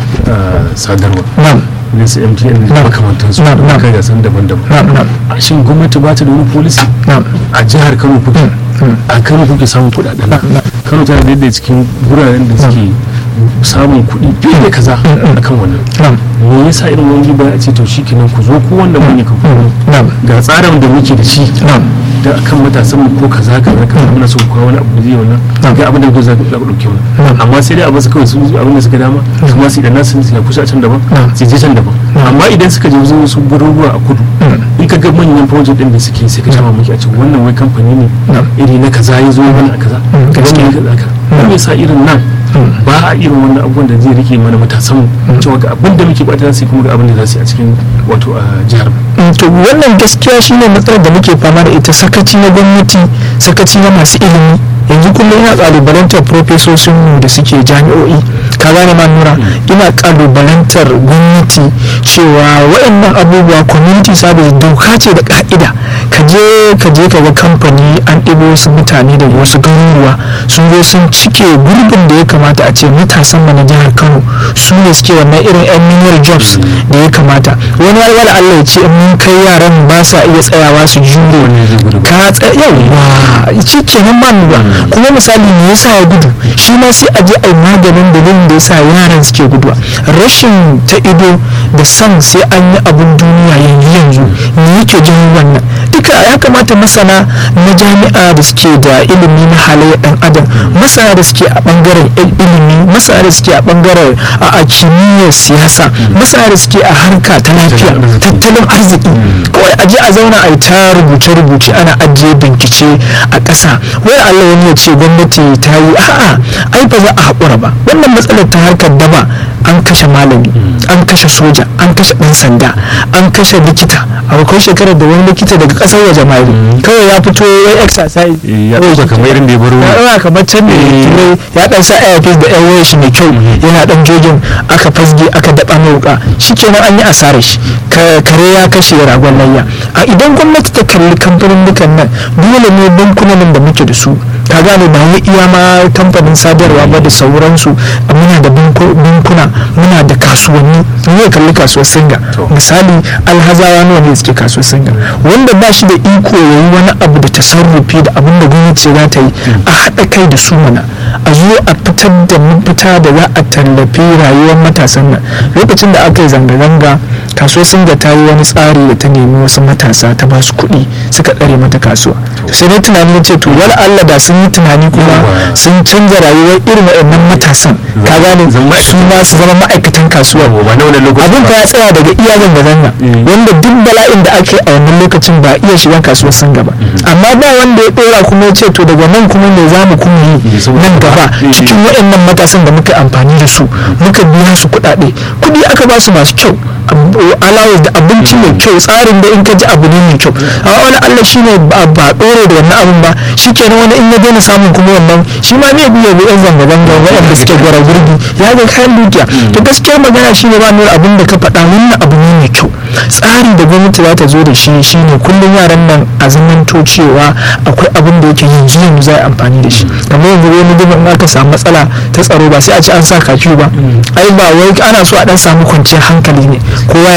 A: sadarwa ne su mtn da makamantansu da kai gasan daban-daban a shin gwamnati ba ta da wani polisi a jihar kano kuke a kano kuke samun kudaden kano tana da yadda cikin guraren da suke samun kuɗi fiye da kaza a kan wannan me yasa irin wani ba a ce to shi kenan ku zo ku wanda mun yi kamfani ga tsarin da muke da shi da akan matasan mu ko kaza kaza kaza muna so ku wani abu da zai wannan ga abin da ku za ku dauke wannan amma sai dai abin su kawai su abin da suka dama kuma su idan nasu su kusa can daban su je can daban amma idan suka je wasu garuruwa a kudu in ka ga manyan project din da suke sai ka shama maki a cikin wannan wai kamfani ne iri na kaza ya zo mana a kaza gaskiya kaza ka me yasa irin nan ba a irin wannan abubuwan da zai rike mana matasan cewa ga abin da muke bata sai kuma ga abin da za su yi a cikin wato a jihar
B: to wannan gaskiya shine matsalar da muke fama da ita sakaci na gwamnati sakaci na masu ilimi yanzu kullum ina kalubalantar profesosin da suke jami'o'i ka gane ma nura ina kalubalantar gwamnati cewa waɗannan abubuwa community service doka ce da ka'ida ka je ka je ka ga kamfani an ɗibo wasu mutane daga wasu garuruwa sun zo sun cike gurbin da ya kamata a ce matasan na jihar kano su ne suke wannan irin yan menial jobs da ya kamata wani wala Allah ya ce in mun kai yaran ba sa iya tsayawa su jure ka tsaya yawa shi kenan ma nura kuma misali me yasa ya gudu shi ma sai a je a yi maganin dalilin da yasa yaran suke guduwa rashin ta ido da san sai an yi abun duniya yanzu yanzu me yake jin wannan duka ya kamata masana na jami'a da suke da ilimi na halayyar dan adam masana da suke a bangaren ilimi masana da suke a bangaren a kimiyyar siyasa masana da suke a harka ta lafiya tattalin arziki kawai a je a zauna a yi ta rubuce-rubuce ana ajiye bincike a ƙasa wai Allah wani ya ce gwamnati ta yi a'a ai ba za a haƙura ba wannan matsalar ta harkar daba an kashe malami an kashe soja an kashe ɗan sanda an kashe likita akwai shekarar da wani likita daga ƙasar waje mai kawai ya fito ya exercise
A: ya ɗauka kamar irin da ya baro
B: ya ɗauka kamar can ne ya ɗan sa airpiece da yan wayar shi mai kyau yana ɗan jogin aka fasge aka daɓa mai wuka shikenan an yi asarar shi kare ya kashe ragon layya a idan gwamnati ta kalli kamfanin dukan nan dole ne bankunan da muke da su ka gane ba wai iya ma kamfanin sadarwa ba da sauransu muna da bankuna muna da kasuwanni ne kalli kasuwar singa misali alhazawa nawa ne suke kasuwar singa wanda ba shi da iko ya yi wani abu da tasarrufi da abin da gwamnati za ta yi a haɗa kai da su mana a zo a fitar da mafita da za a tallafi rayuwar matasan nan lokacin da aka yi zanga-zanga kasuwar singa ta yi wani tsari da ta nemi wasu matasa ta ba su kuɗi suka tsare mata kasuwa sai dai tunanin ce to wala Allah da sun yi tunani kuma sun canza rayuwar irin waɗannan matasan ka gane su ma su zama ma'aikatan kasuwa abin ka ya tsaya daga iya zanga-zanga wanda duk bala'in da ake a wannan lokacin ba iya shiga kasuwar singa ba amma ba wanda ya ɗora kuma ya ce to daga nan kuma me za mu kuma yi nan gaba cikin waɗannan matasan da muka amfani da su muka biya su kuɗaɗe kuɗi aka ba su masu kyau alawar da abinci mai kyau tsarin da in ka ji abu ne mai kyau amma wani allah shi ne ba ɗore da wannan abin ba shi kenan wani in ya daina samun kuma wannan shi ma ne biya bi yan zanga-zanga waɗanda suke gwara gurbi ya ga kayan dukiya to gaskiyar magana shi ne ba nuna abin da ka faɗa wannan abu ne mai kyau tsari da gwamnati za ta zo da shi shi ne kullum yaran nan a zamanto cewa akwai abin da yake yanzu yanzu za a amfani da shi kamar yanzu wani dubin aka samu matsala ta tsaro ba sai a ce an sa kafiyu ba ai ba wai ana so a dan samu kwanciyar hankali ne kowa ya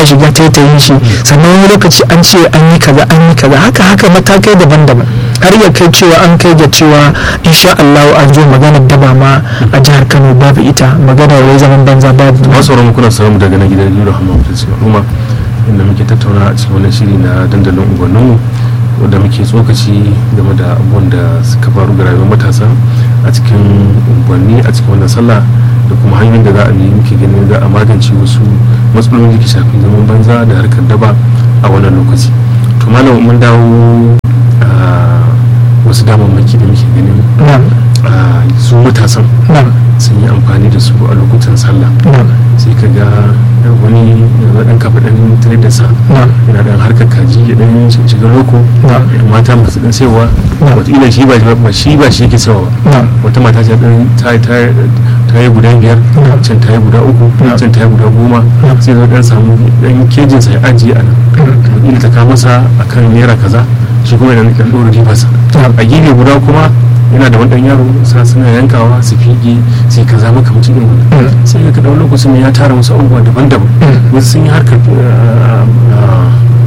B: baya shiga taitayin shi sannan wani lokaci an ce an yi kaza an yi kaza haka haka matakai daban-daban har ya kai cewa an kai ga cewa insha Allah an zo maganar daba ma a jihar Kano babu ita maganar wai zaman banza babu
A: masu sauran kuna samu daga na gidan Yuro Hamma Mutunci Al'umma inda muke tattauna a cikin wannan shiri na dandalin unguwanninmu wanda muke tsokaci game da abubuwan da suka faru ga rayuwar matasa a cikin unguwanni a cikin wannan sallah da kuma hanyoyin da za a bi muke ganin za a magance wasu matsaloli da ke shafi zaman banza da harkar daba a wannan lokaci to malam mun dawo a wasu damammaki da muke ganin
B: na'am
A: a su matasan
B: na'am
A: sun yi amfani da su a lokutan sallah
B: na'am
A: sai ka ga wani ya dan kafa dan tare da sa
B: na'am
A: yana dan harkar kaji ya dan shiga loko
B: na'am
A: mata masu dan sayarwa
B: Na'am.
A: wataƙila shi ba ba shi ba shi yake sayarwa ba
B: na'am
A: wata mata ta dan ta ta ta yi guda biyar
B: Na'am.
A: can ta yi guda uku
B: Na'am.
A: can ta yi guda goma
B: Na'am.
A: sai zo dan samu dan kejin sa ya ajiye a nan wataƙila ta kawo masa akan naira kaza shi kuma yana dan ɗora ribarsa
B: Na'am.
A: a gefe guda kuma yana da wani ɗan yaro sa suna yankawa su fiƙe sai kaza maka mutum irin wannan
B: Mm.
A: sai ka ɗau lokacin ya tara wasu abubuwa daban-daban
B: Mm.
A: wasu sun yi harkar uh, uh,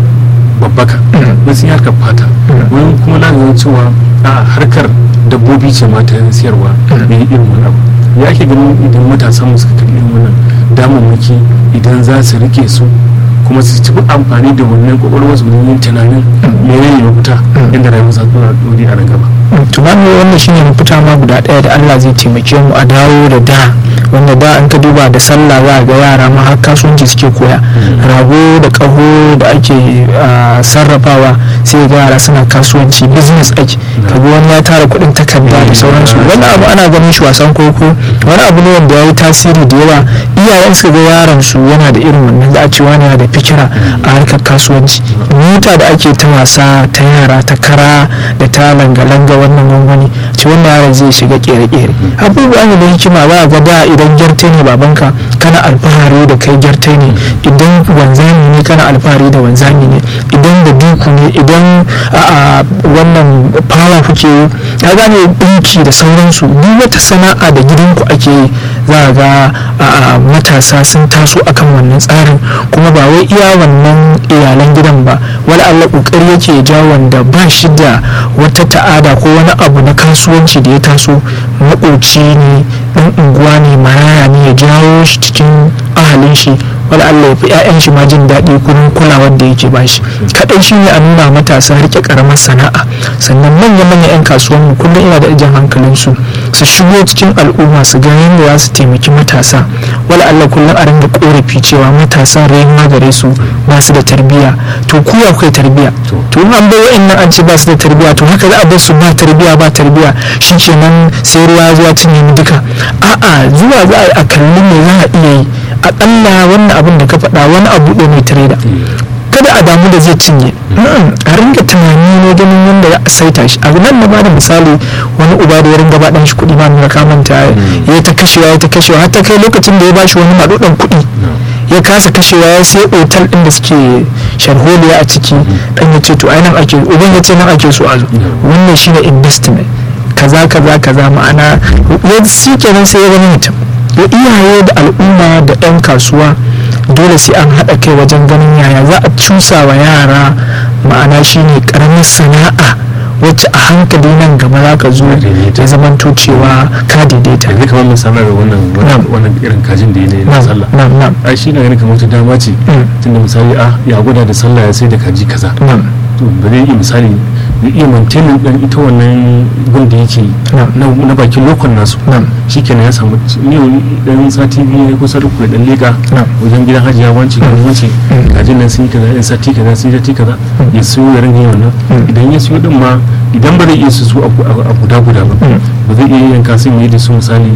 A: babbaka
B: Mm.
A: wasu sun yi harkar fata
B: Mm.
A: wani kuma na ganin cewa a harkar dabbobi ce ma ta siyarwa
B: Mm.
A: ne irin wani abu ya ake ganin idan matasan mu suka kalli irin wannan damammaki idan za su rike su kuma su ci amfani da wannan kwakwalwar su wurin yin tunanin menene mafita
B: Mm.
A: yadda rayuwar za ta dore a nan gaba
B: tunani wannan shine mafita ma guda ɗaya da Allah zai taimake mu a dawo da da wanda da an ka duba da sallah za a ga yara ma har kasuwanci suke koya rago da ƙaho da ake ah, sarrafawa sai ga yara suna kasuwanci business ake kaga wani ya tara kuɗin takarda da sauransu wani abu ana ganin shi wasan koko wani abu ne wanda ya yi tasiri da yawa iyayen su ga yaron su yana da irin wannan za a ce wani yana da fikira a harkar kasuwanci mota da ake ta wasa ta yara ta kara da ta langa-langa wannan gwangwani ce wannan yaron zai shiga kere-kere abubuwa ne da hikima za a ga da idan gyarte ne babanka kana alfahari da kai gyarte ne idan wanzami ne kana alfahari da wanzami ne idan da duku ne idan a wannan fawa kuke yi ya gane dinki da sauransu duk wata sana'a da gidanku ake yi za a ga a matasa sun taso akan wannan tsarin kuma ba wai iya wannan iyalan gidan ba wani allah kokari yake ja wanda ba shi da wata ta'ada ko wani abu na kasuwanci da ya taso maƙoci ne ɗan unguwa ne maraya ne ya jawo shi cikin ahalin shi wani allah ya fi 'ya'yan shi ma jin daɗi kurin kulawar da yake bashi kaɗai shi ne a nuna matasa rike ƙaramar sana'a sannan manya-manyan 'yan kasuwanmu kullum ina da jan hankalinsu su shigo cikin al'umma su ga yadda za su taimaki matasa wala allah kullum a ringa korafi cewa matasa rayuwa gare su ba su da tarbiyya to ku ya kai tarbiyya to in an bai wa'annan an ce ba su da tarbiyya to haka za a bar su ba tarbiyya ba tarbiyya shikenan sai ruwa zuwa cinye mu duka a'a zuwa za a kalli me za a iya yi aƙalla wannan abin da ka faɗa wani abu ɗaya mai tireda kada a damu da zai cinye a ringa tunani ne ganin yadda za a saita shi abu nan na bada misali wani uba da ya ringa ba dan shi kuɗi ma nuna kamanta ya ta kashewa ya ta kashewa har ta kai lokacin da ya bashi wani maɗuɗan kuɗi ya kasa kashewa ya sai otal ɗin da suke sharholiya a ciki dan ya ce to ai nan ake uban ya ce nan ake so a zo wannan shine investment kaza kaza kaza ma'ana ya shi kenan sai ya gani mutum da iyaye da al'umma da 'yan kasuwa dole sai an haɗa kai wajen ganin yaya za a cusa wa yara ma'ana shine ƙaramin sana'a wacce a hankali nan gaba za ka zo ya zamanto cewa ka daidaita
A: yanzu kamar misalar wannan wannan irin kajin da ya ne na sallah
B: na'am na'am
A: ai shi na ganin kamar ta dama ce tunda misali a ya gwada da sallah ya sai da kaji kaza
B: na'am
A: to ba zai iya misali ya iya mantenin dan ita wannan gun da yake na bakin lokon nasu
B: na'am
A: shikenan ya samu ne dan sati biyu ne kusa uku da dan leka
B: na'am
A: wajen gidan hajiya wance kan wance kajin nan sun yi kaza yan sati kaza sun yi sati kaza ya siyo ya rinka yin wannan idan ya siyo din ma idan ba zai iya su su a guda guda ba ba zai iya yanka sun yi da su misali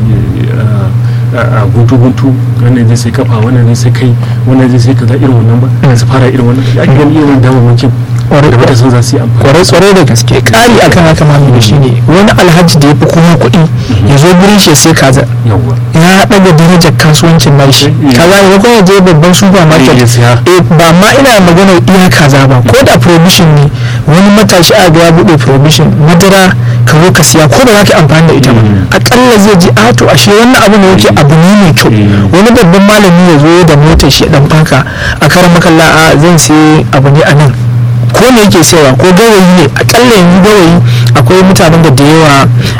A: a guntu guntu wannan zai sai kafa wannan zai sai kai wannan zai sai kaza irin wannan ba su fara irin wannan ya gani irin damamakin da matasan za su yi amfani
B: kwarai tsaro da gaske kari akan haka ma da shi ne wani alhaji da ya fi kuma kuɗi ya zo gurin shi sai kaza
A: yawwa
B: ya ɗaga darajar kasuwancin nashi kaza ne kuma ya je babban supermarket
A: ya siya
B: eh ba ma ina magana iya kaza ba ko da provision ne wani matashi a ga ya buɗe provision madara ka zo ka siya ko ba za ka yi amfani da ita ba akalla zai ji a to ashe wannan abu ne yake abu ne mai kyau wani babban malami ya zo da motar shi ya dan faka a karan makalla a zan sai abu ne a nan ko ne yake sayarwa ko gawayi ne akalla yanzu gawayi akwai mutanen da da yawa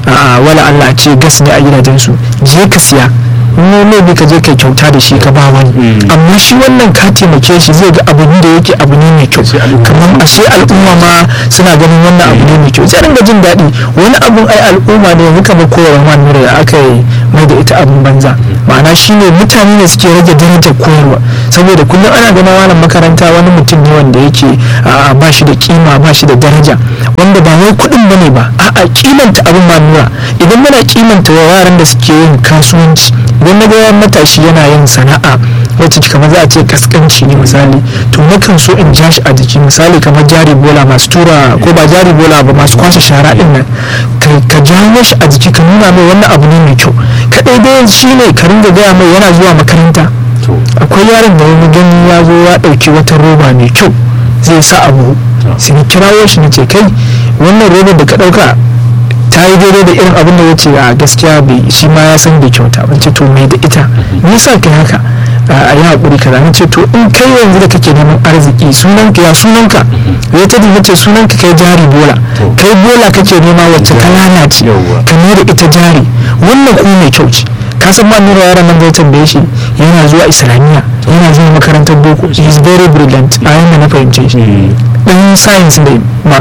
B: a wala Allah ce gas ne a gidajensu je ka siya ne ne ka je kai kyauta da shi ka ba wani amma shi wannan ka taimake shi zai ga abu da yake abu ne mai kyau kamar ashe al'umma ma suna ganin wannan abu ne mai kyau sai ringa jin daɗi wani abun ai al'umma ne yanzu kamar koyarwa ma nura da aka yi mai da ita abun banza ma'ana shine mutane ne suke rage darajar koyarwa saboda kullum ana ganin malam makaranta wani mutum ne wanda yake ba shi da kima ba shi da daraja wanda ba wai kuɗin bane ba a'a kimanta abin ma nura idan muna kimanta yaran da suke yin kasuwanci idan na ga matashi yana yin sana'a wacce kamar za a ce kaskanci ne misali to nakan so in ja shi a jiki misali kamar jari bola masu tura ko ba jari bola ba masu kwashe shara din nan ka jawo shi a jiki ka nuna mai wannan abu ne mai kyau kadai dai shi ne ka ringa gaya mai yana zuwa makaranta akwai yaron da wani gani ya zo ya ɗauki wata roba mai kyau zai sa abu sai na kirawo shi na ce kai wannan robar da ka ɗauka ta yi daidai da irin abin da ya ce a gaskiya bai shi ma ya san bai kyauta ban ce to mai da ita me yasa kai haka a yi haƙuri kaza na ce to in kai yanzu da kake neman arziki sunanka ya sunanka ya ta dinga ce sunanka kai jari bola kai bola kake nema wacce ka lalace ka mai da ita jari wannan kuma mai kyau ce ka san ma nura yaran nan zai tambaye shi yana zuwa islamiyya yana zuwa makarantar boko he is very brilliant a yanda na fahimce shi dan science ne ma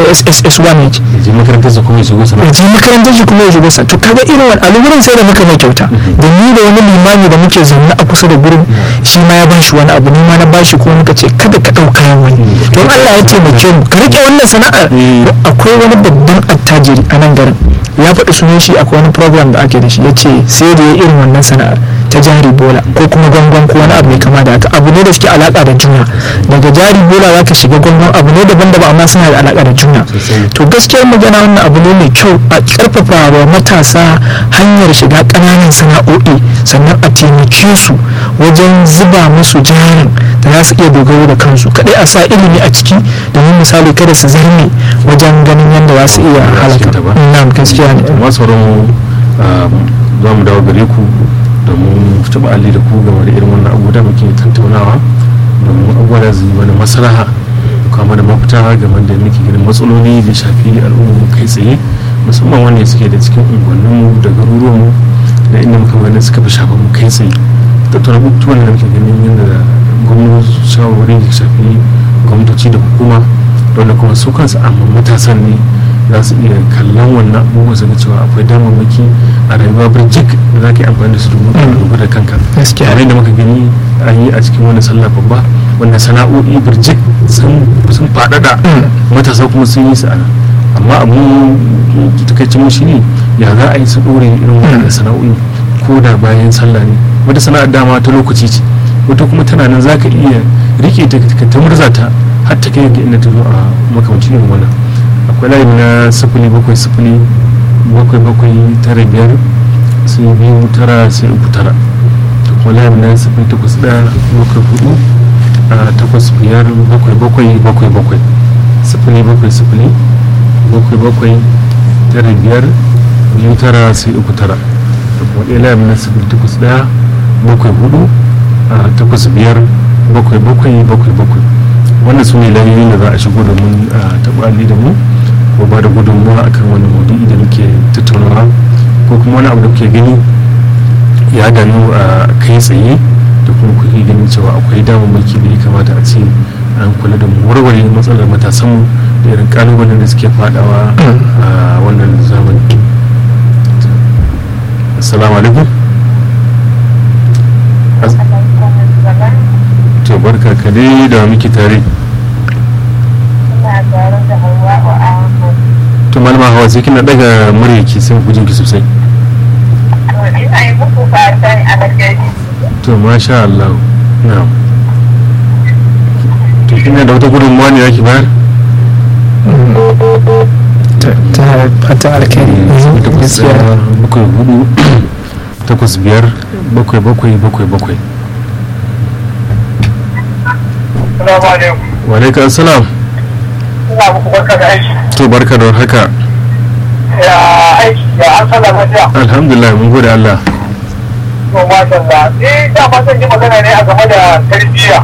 B: ss1 ne
A: je makarantar sa kuma ya shigo sana
B: je makarantar shi kuma ya shigo sa to kaga irin wani alugurin sai da muka mai kyauta da ni da wani limami da muke zaune a kusa da gurin shi ma ya bashi wani abu ni ma na bashi ko muka ce kada ka ɗauka kayan wani don Allah ya taimake mu ka rike wannan sana'ar akwai wani babban attajiri a nan garin ya faɗi sunan shi akwai wani program da ake da shi ya ce sai da ya irin wannan sana'ar ta jari bola ko kuma gwangwan ko wani abu mai kama da haka abu ne da suke alaka da juna daga jari bola za ka shiga gwangwan abu ne daban-daban amma suna da alaka da juna to gaskiyar magana wannan abu ne mai kyau a karfafa wa matasa hanyar shiga ƙananan sana'o'i sannan a taimake su wajen zuba musu jarin da za su iya dogaro da kansu kadai a sa ilimi a ciki domin misali kada su zarme wajen ganin yadda za su iya halaka na gaskiya ne
A: masu za mu dawo gare ku domin taɓa alli da ku game da irin wannan abu da muke tattaunawa domin abubuwa da zai mana maslaha kuma da mafita game da muke ganin matsaloli da shafi al'umma kai tsaye musamman wanda suke da cikin unguwanninmu da garuruwanmu da inda muka ganin suka fi shafa mu kai tsaye tattauna abubuwan da muke ganin yadda gwamnati shawarwari da shafi gwamnatoci da hukuma wanda kuma su kansu amma matasan ne za su iya kallon wannan abubuwa su ga cewa akwai damammaki a rayuwa birjik da za ka yi amfani da su domin ka dogara da kanka kamar yadda muka gani an yi a cikin wani sallah babba wanda sana'o'i birjik sun faɗaɗa matasa kuma sun yi su ana amma abu takaicin mu shine ya za a yi su ɗore irin wannan sana'o'i ko da bayan sallah ne wata sana'ar dama ta lokaci ce wata kuma tana nan za ka iya rike ta ta murza ta har ta kai ga inda ta zo a makamancin irin wannan akwai layi na sifili bakwai sifili bakwai bakwai tara biyar sai biyu tara sai uku tara akwai layi na sifili takwas ɗaya bakwai hudu a takwas biyar bakwai bakwai bakwai bakwai sifili bakwai sifili bakwai bakwai tara biyar biyu tara sai uku tara da kuma ɗaya layi na sifili takwas ɗaya bakwai hudu a takwas biyar bakwai bakwai bakwai bakwai wannan su ne layoyin da za a shigo domin a taɓa da mu ko ba da gudunmuwa akan wani maudu'i da muke tattaunawa ko kuma wani abu da kuke gani ya gano a kai tsaye da kuma kuke ganin cewa akwai damammaki da ya kamata a ce an kula da mu warware matsalar matasanmu da irin kalubalen da suke fadawa a wannan zamani assalamu alaikum to barka ka dai da muke tare to malama hawa sai kina daga murya ki sai ku jinki sosai to masha Allah na'am to kina da wata gudunmuwa ne yake bayar
B: ta fata alkhairi gaskiya
A: bakwai hudu takwas biyar bakwai bakwai bakwai bakwai
C: Salamu alaikum.
A: wa alaikum assalam
C: Ina muku barka da aiki.
A: to barka da haka
C: ya aiki ya an sallah lafiya
A: alhamdulillah mun gode Allah
C: to masha Allah ni da ma zan yi magana ne a game da tarbiyya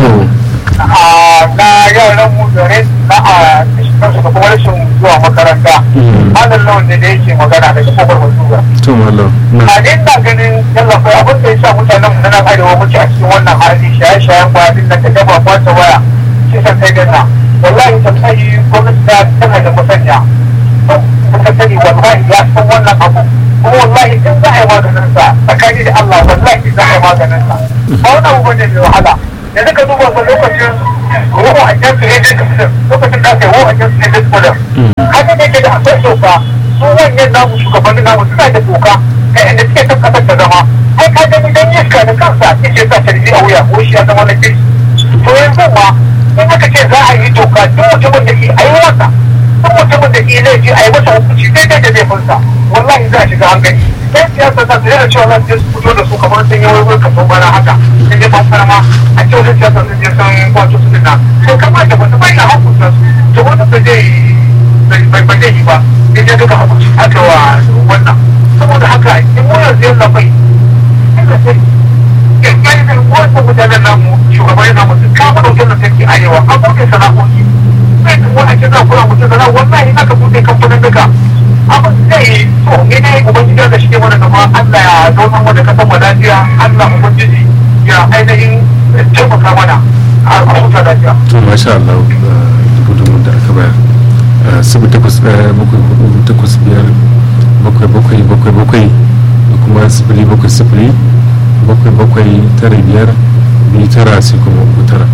C: a na yaran mu da rai na a kansu da kuma rashin zuwa makaranta malam lawan ne da yake magana da shi kofar masuga
A: to mallam na
C: a ne ina ganin yalla kai abin da ya sa mutanen mu na nan arewa muke a cikin wannan hali shaye-shayen kwanin da ta gaba kwata waya kisan kai ganna wallahi tallahi gwamnati ta tana da masanya muka sani wallahi ya san wannan abu kuma wallahi in za a yi maganin sa tsakani da Allah wallahi za a yi maganin sa ba wani abu bane mai wahala yanzu ka duba ga lokacin ruwa a can su ne dai ka lokacin da aka yi ruwa a can su ne dai kudin haka ne ke da akwai doka su wannan namu shugabannin namu suna da doka kai inda suke kan kasar ta zama ai ka gani dan iska da kansa yake sa tarbi a wuya ko shi ya zama na kirki to yanzu ma in aka ce za a yi doka duk mutumin da ke aiwata duk mutumin da ke laifi a yi masa hukunci daidai da laifinsa wallahi za a shiga hankali yan siyasa za su yana cewa za su je su fito da su kamar sun yi wani kaso bana haka sun je ban ma a ce wani siyasa sun je sun kwato su dinna to kamata ba su bai na hukunta su to wanda ba zai bai ba zai yi ba sai dai duka hukunci aka wa wannan saboda haka in mu yanzu yanzu bai inda sai yanzu wasu mutanen namu shugabanni namu sun kama daukin lantarki arewa an buɗe sana'o'i sai kuma a ce za ku mutum sana'a wallahi aka buɗe kamfanin duka abin zai so ne ne ubangiji da shi ke mana gaba Allah ya zauna mu da kasan mu lafiya Allah ubangiji ya ainihin taimaka mana a huta lafiya.
A: to masha Allah gudunmu da aka bayar sibi takwas ɗaya bakwai hudu takwas biyar bakwai bakwai bakwai bakwai da kuma sifili bakwai sifili bakwai bakwai tara biyar biyu tara sai kuma uku tara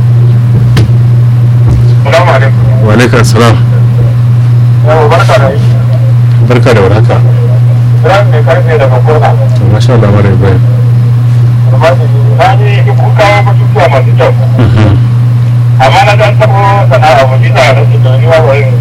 C: Salamu alaikum.
A: wa alaikum salam
C: Yau barka da yi.
A: barka da warhaka
C: Ran mai karfe daga kurna.
A: to masha Allah mara bayan
C: Na ji kun kawo batutuwa masu kyau. Amma na dan taɓo sana'a mu ji da rashin da ni wa wayin.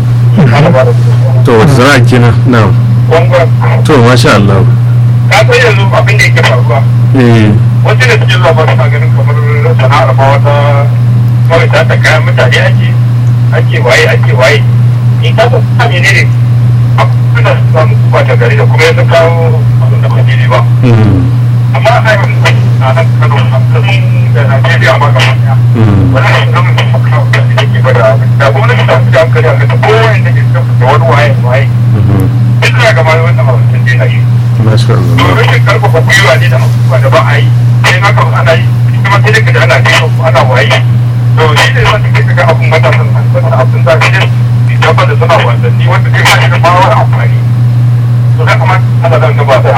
A: to wata sana'a kenan na
C: Gwangwan.
A: to masha Allah
C: Ka san yanzu abin da yake faruwa.
A: eh
C: wasu da suke zuwa ba suna ganin kamar sana'ar ma wata kawai ta ta kayan mutane ake ake waye ake waye in ka san ta mene ne abin da su samu kuma ta gari da kuma yanzu kawo abin da ba daidai ba
A: mm,
C: amma a yi a nan kano a kasan da najeriya ma gaba daya
A: mm,
C: wani abu da mutum kawo da yake bada da gwamnati ta fi da hankali a kasa kowane da ke da wani waye waye
A: mhm.
C: duk da gaba wannan abin sun daina yi
A: masha Allah
C: to rashin karfafa gwiwa ne da abubuwa da ba a yi sai haka ana yi kuma sai daga da ana yi ana waye to shi ne wanda ke ga abun matasan nan wanda abun da shi ne dabba da suna wasanni wanda zai ba shi da bawar amfani to da kuma ana zan gaba da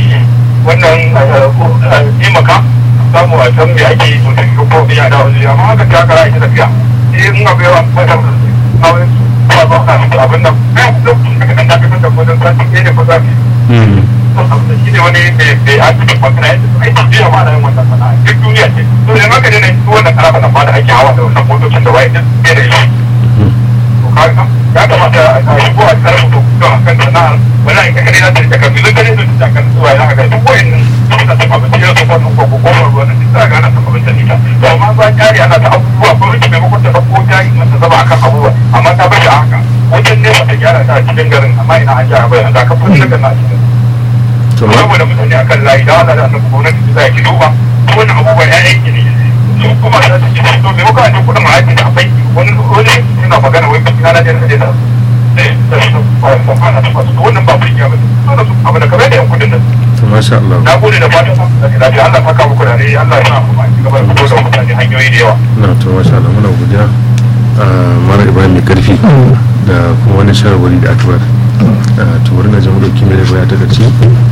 C: wannan taimaka samu a can me ake yi to da ko biya da wani amma haka ta kara ita tafiya sai in abu yawa matasan kawai ba ba ka abin nan kai da kan da kan da wajen sati ɗaya da kusa
A: Mm,
C: shi ne wani mai a cikin magana yadda su aiki biya ma da yin wannan sana'a duk duniya ce to da maka ne su wannan karafa nan ba da ake hawa da wannan motocin da waye duk bai da shi
A: mhm.
C: to kaga ya kamata a yi ko a tsara mutu to a kan sana'ar wani aika kare na da kan bilin kare da kan zuwa ya ga duk wayannan suna ta abinci da su wannan ko ko ko wannan duk za ga ana ta abinci ne to amma ba jari ana ta abubuwa ko rike maimakon ta ko jari mata zaba akan abubuwa amma ta bashi haka wajen ne ba ta gyara ta a cikin garin amma ina an gyara bai an da ka fi daga na cikin
A: to ma
C: saboda mutane a kan layi da wanda da annabi gwamnati za ki duba wannan abubuwan ya aiki ne su kuma za su ci to me muka ji kudin ma'aji da abai wani wani yana magana wai kudi na da da sai da su ba su fara ta su wannan ba burgiya ba dole su abu da kamar da yan kudin nan
A: to masha Allah
C: na gode da fatan da lafiya Allah saka muku da rai Allah ya sa mu ci gaba da fito da mutane hanyoyi da yawa
A: na to masha Allah muna godiya a mara ibrahim mai karfi da kuma wani shawarwari da aka bar to bari na jama'a dauki mai baya ta gaci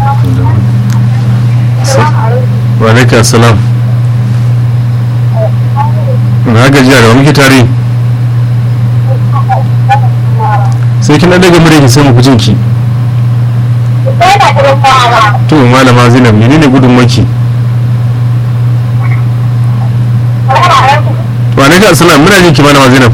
A: wa alaikum assalam na gajiya da wani ke tare sai kin daga mure ki sai mu kujin ki to malama zainab menene gudun maki wa alaikum assalam muna jin ki malama zainab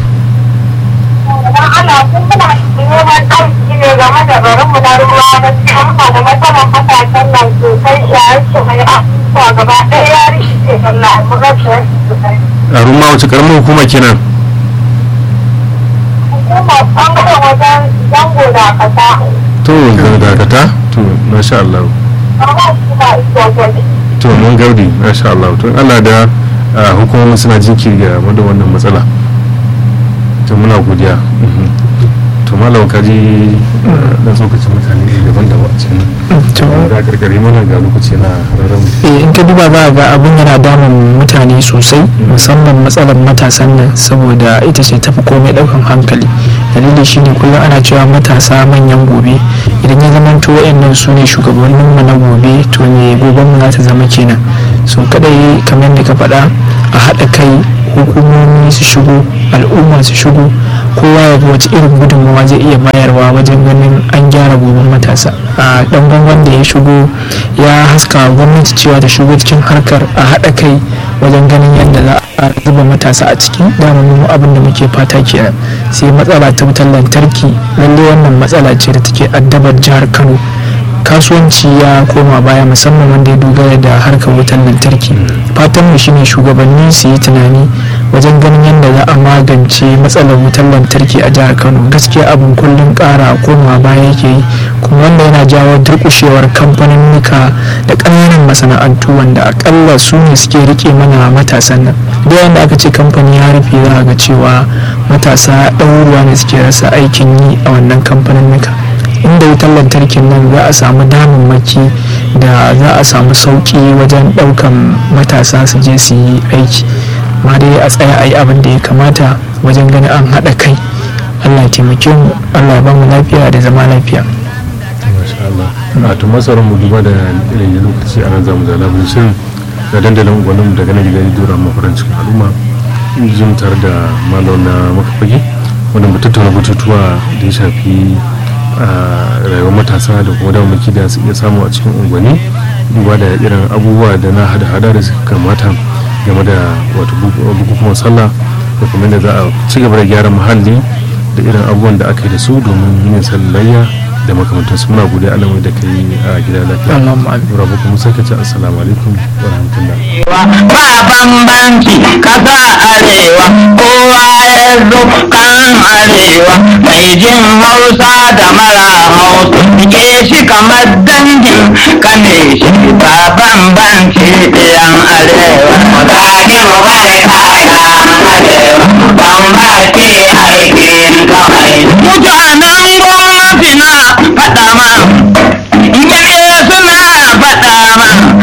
D: ana kun kuna neman arziki ne game da garin mu na ruwa na cikin da matsalan matasan nan sosai shaye-shaye abubuwa gaba ɗaya ya rikice Allah mu rasa sosai.
A: a rumma wace karamar hukuma kenan
D: Hukumar ɓangaren wajen zango da ƙasa
A: to da dakata to masha Allah
D: amma suna iso gwani
A: to mun gaudi masha Allah to in Allah da ah, hukumomin suna jinkiri ga game da wannan matsala to muna godiya Mhm. to malam kaji dan tsokacin mutane daban-daban a cikin
B: to
A: da karkare mana ga lokaci na rarramu
B: eh, in ka duba za a ga abin yana damun mutane sosai musamman matsalar matasan nan saboda ita ce tafi komai daukan hankali dalili shine kullum ana cewa matasa manyan gobe idan ya zama to wayannan su ne shugabannin mu na gobe to me goben mu za ta zama kenan so kadai kamar da ka faɗa a haɗa kai hukumomi su shigo al'umma su shigo kowa ya ga wace irin gudunmawa zai iya bayarwa wajen ganin an gyara goben matasa a dan bangon da ya shigo ya haska wa gwamnati cewa ta shigo cikin harkar a haɗa kai wajen ganin yadda za a zuba matasa a ciki dama mu abin da muke fata kenan sai matsala ta wutar lantarki lallai wannan matsala ce da take addabar jihar kano kasuwanci ya koma baya musamman wanda ya dogara da harkar wutar lantarki fatan mu shine shugabanni su yi tunani wajen ganin yadda za a magance matsalar wutar lantarki a jihar kano gaskiya abin kullum kara koma baya yake yi kuma wanda yana jawo durkushewar kamfaninnika da ƙananan masana'antu wanda akalla su ne suke rike mana matasan nan da yadda aka ce kamfani ya rufe za a ga cewa matasa ɗaruruwa ne suke rasa aikin yi a wannan kamfaninnika inda wutar lantarkin nan za a samu damammaki da za a samu sauki wajen daukan matasa su je su yi aiki ma dai a tsaya a yi abin da ya kamata wajen ganin an haɗa kai allah ya taimake mu allah ya ba mu lafiya da zama lafiya
A: masha Allah a to masarar mu duba da irin lokaci a nan zamu zala bin shirin da dandalin gwanin daga nan gidan dora mafaran cikin al'umma jin tare da malam na makafage wanda mu tattauna batutuwa da ya shafi a rayuwar matasa da kuma damamaki da su iya samu a cikin unguwanni duba da irin abubuwa da na hada-hada da suka kamata game da wato bukukuwan sallah da kuma da za a ci gaba da gyara muhalli da irin abubuwan da aka yi da su domin yin sallayya da makamantansu muna godiya alamai da ka yi a gida lafiya
B: Allahumma amin.
A: rabu kuma sai ka ce assalamu alaikum wa rahmatullah
E: ba bambanci kasa arewa kowa ya zo kan arewa mai jin hausa da mara hausa ke shi kamar dangin kane shi ba bambanci ɗiyan arewa mutane mu bane kayan arewa bambanci aikin kawai mutane